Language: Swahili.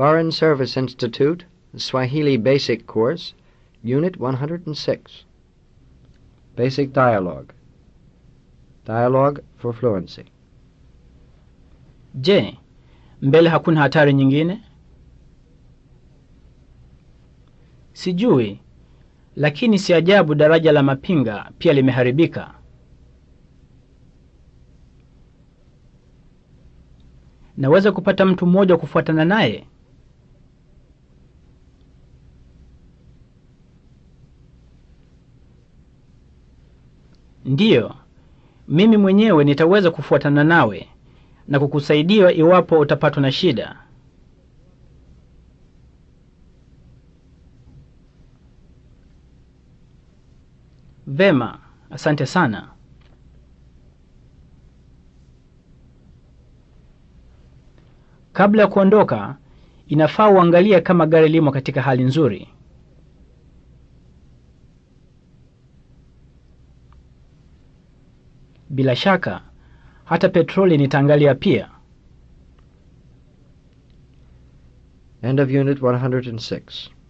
Foreign Service Institute, Swahili Basic Course, Unit 106. Basic Dialogue. Dialogue for Fluency. Je, mbele hakuna hatari nyingine? Sijui, lakini si ajabu daraja la Mapinga pia limeharibika. Naweza kupata mtu mmoja wa kufuatana naye? Ndiyo, mimi mwenyewe nitaweza kufuatana nawe na kukusaidia iwapo utapatwa na shida. Vema, asante sana. Kabla ya kuondoka, inafaa uangalie kama gari limo katika hali nzuri. Bila shaka, hata petroli nitaangalia pia. End of Unit 106.